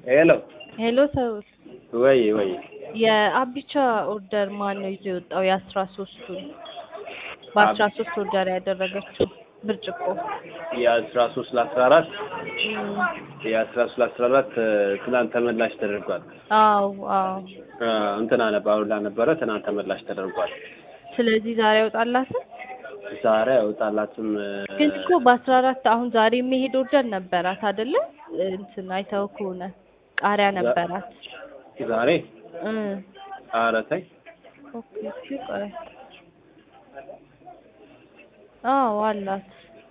ሄሎ ሄሎ ሰው ወይ ወይ የአቢቻ ኦርደር ማን ነው ይዞ የወጣው? የአስራ ሶስቱን በአስራ ሶስት ኦርደር ያደረገችው ብርጭቆ የአስራ ሶስት ለአስራ አራት እም፣ የአስራ ሶስት ለአስራ አራት ትናንት ተመላሽ ተደርጓል። አዎ አዎ። አ፣ እንትና ነበር አሉላ ነበረ ትናንት ተመላሽ ተደርጓል። ስለዚህ ዛሬ ያወጣላትም ዛሬ አይወጣላትም። ግን እኮ በአስራ አራት አሁን ዛሬ የሚሄድ ኦርደር ነበራት አይደለ? እንትን አይተው ከሆነ ቃሪያ ነበራት። ዛሬ እ ኧረ ተይ ኦኬ እሺ፣ ቆይ አዎ አላት።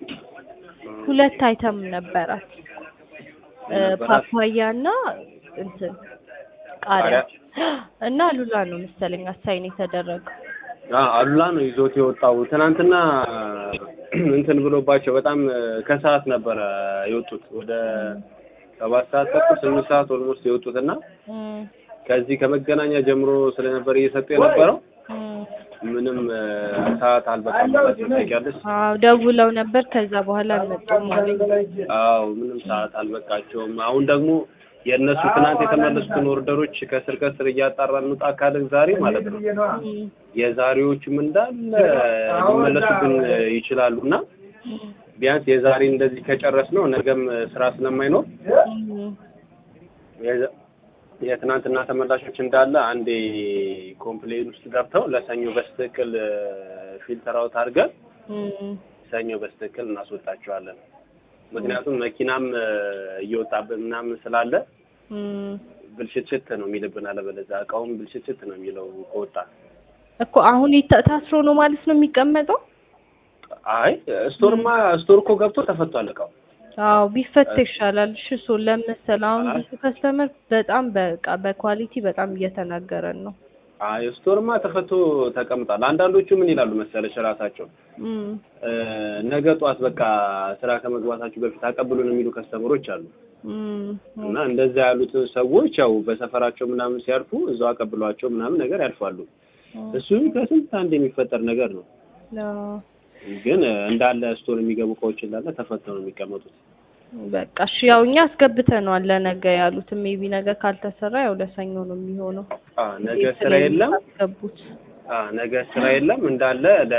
ሁለት አይተም ነበራት እ ነበራት? ፓፓያ እና እንትን ቃሪያ እና ሉላ ነው መሰለኝ አሳይን የተደረገው። አ፣ አሉላ ነው ይዞት የወጣው ትናንትና እንትን ብሎባቸው በጣም ከሰዓት ነበረ የወጡት ወደ ሰባት ሰዓት ተኩል ስምንት ሰዓት ኦልሞስት የወጡት እና እም ከዚህ ከመገናኛ ጀምሮ ስለነበር እየሰጡ የነበረው እም ምንም እ፣ ሰዓት አልበቃም ብላችሁ ታውቂያለሽ? አዎ ደውለው ነበር። ከዛ በኋላ አልመጡም አለኝ። አዎ ምንም ሰዓት አልበቃቸውም። አሁን ደግሞ የእነሱ ትናንት የተመለሱትን ኦርደሮች ከስር ከስር እያጣራን እንውጣ ካልን ዛሬ ማለት ነው እም የዛሬዎቹም እንዳለ ሊመለሱብን ይችላሉ እና እም ቢያንስ የዛሬ እንደዚህ ከጨረስ ነው ነገም ስራ ስለማይኖር እም የዘ- የትናንትና ተመላሾች እንዳለ አንዴ ኮምፕሌን ውስጥ ገብተው ለሰኞ በስትክክል ፊልተር አውት አድርገን እም ሰኞ በስትክክል እናስወጣቸዋለን። ምክንያቱም መኪናም እ፣ እየወጣብን ምናምን ስላለ እም ብልሽትሽት ነው የሚልብን፣ አለበለዚያ እቃውም ብልሽትሽት ነው የሚለው ከወጣ። እኮ አሁን ይታ- ታስሮ ነው ማለት ነው የሚቀመጠው? አይ ስቶርማ ስቶር እኮ ገብቶ ተፈቷል እቃው። አዎ ቢፈታ ይሻላል። እሺ እሱ ለመሰል አሁን ብዙ ከስተመር በጣም በቃ በኳሊቲ በጣም እየተናገረን ነው። አይ ስቶርማ ተፈቶ ተቀምጧል። አንዳንዶቹ ምን ይላሉ መሰለሽ ራሳቸው እም እ፣ ነገ ጧት በቃ ስራ ከመግባታችሁ በፊት አቀብሉን የሚሉ ከስተመሮች አሉ። እም እና እንደዛ ያሉትን ሰዎች ያው በሰፈራቸው ምናምን ሲያልፉ እዛው አቀብሏቸው ምናምን ነገር ያልፋሉ። እሱ ከስንት አንድ የሚፈጠር ነገር ነው። አዎ ግን እ፣ እንዳለ ስቶር የሚገቡ እቃዎች እንዳለ ተፈተው ነው የሚቀመጡት። በቃ እሺ ያው እኛ አስገብተነዋል ለነገ ያሉትን ሜቢ ነገ ካልተሰራ ያው ለሰኞ ነው የሚሆነው። አ ነገ ስራ የለም። አስገቡት። አ ነገ ስራ የለም እንዳለ ለ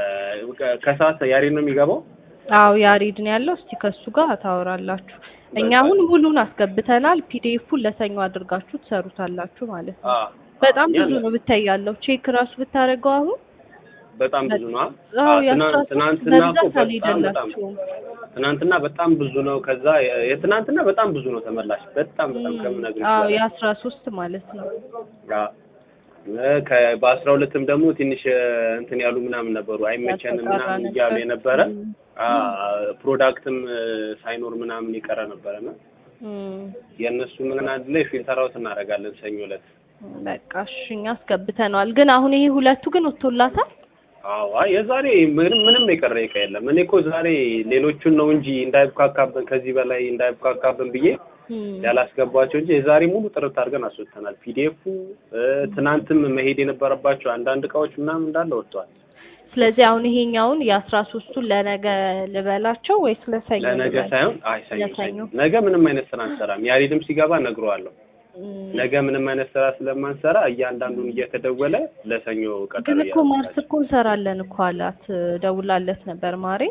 ከሰዓት ያሬድ ነው የሚገባው። አዎ ያሬድ ነው ያለው። እስቲ ከሱ ጋር ታወራላችሁ። እኛ አሁን ሙሉን አስገብተናል። ፒዲኤፉን ለሰኞ አድርጋችሁ ትሰሩታላችሁ ማለት ነው። አ በጣም እኛ ብዙ ነው ብታይ ያለው ቼክ ራሱ ብታደርገው አሁን በጣም ብዙ ነው። አ አዎ ትናንት- የአስራ ትናንትና ሶስት እኮ በብዛት በጣም በጣም አልሄደላችሁም። ትናንትና በጣም ብዙ ነው። ከዛ የ- የትናንትና በጣም ብዙ ነው ተመላሽ። በጣም በጣም ከምነግርሽ አዎ በላይ። የአስራ ሶስት ማለት ነው። አ እ፣ ከ በአስራ ሁለትም ደግሞ ትንሽ እ፣ እንትን ያሉ ምናምን ነበሩ አይመቸንም ያልተጣራ ምናምን ነበር። እያሉ የነበረ እም። አ ፕሮዳክትም እ፣ ሳይኖር ምናምን የቀረ ነበረና እም። የእነሱ ምን አንድ ላይ ፊልተር አውት እናደርጋለን ሰኞ ዕለት። በቃ እሺ እኛ አስገብተነዋል። ግን አሁን ይሄ ሁለቱ ግን ወጥቶላታል። አዎ አይ የዛሬ ምንም ምንም የቀረ እቃ የለም። እኔ እኮ ዛሬ ሌሎቹን ነው እንጂ እንዳይብካካብን ከዚህ በላይ እንዳይብካካብን ብዬ እም። ያላስገባቸው እንጂ የዛሬ ሙሉ ጥርት አድርገን አስወጥተናል። ፒዲኤፉ ትናንትም መሄድ የነበረባቸው አንዳንድ እቃዎች ምናምን እንዳለ ወጥተዋል። ስለዚህ አሁን ይሄኛውን የአስራ ሶስቱን ለነገ ልበላቸው ወይስ ለሰኞ? ለነገ ልበል? ሳይሆን አይ ሰኞ ለሰኞ። ሰኞ ነገ ምንም አይነት ስራ አንሰራም። ያሬድም ሲገባ እነግረዋለሁ። እም። ነገ ምንም አይነት ስራ ስለማንሰራ እያንዳንዱን እየተደወለ ለሰኞ ቀጠሮ ግን እኮ ማርስ እያደረጋቸው እኮ እንሰራለን እኮ አላት። ደውላለት ነበር ማሬ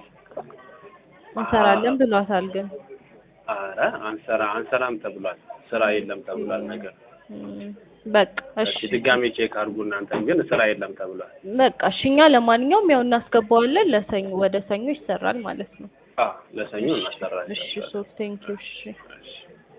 እንሰራለን ብሏታል። ግን አረ አንሰራ አንሰራም ተብሏል። ስራ የለም ተብሏል። ነገር እም፣ በቃ እሺ እሺ ድጋሜ ቼክ አድርጉ እናንተን ግን ስራ የለም ተብሏል። በቃ እሺ እኛ ለማንኛውም ያው እናስገባዋለን። ለሰኞ ወደ ሰኞ ይሰራል ማለት ነው። አ ለሰኞ እናሰራለን። እሺ ሶ ቴንክ ዩ እሺ እሺ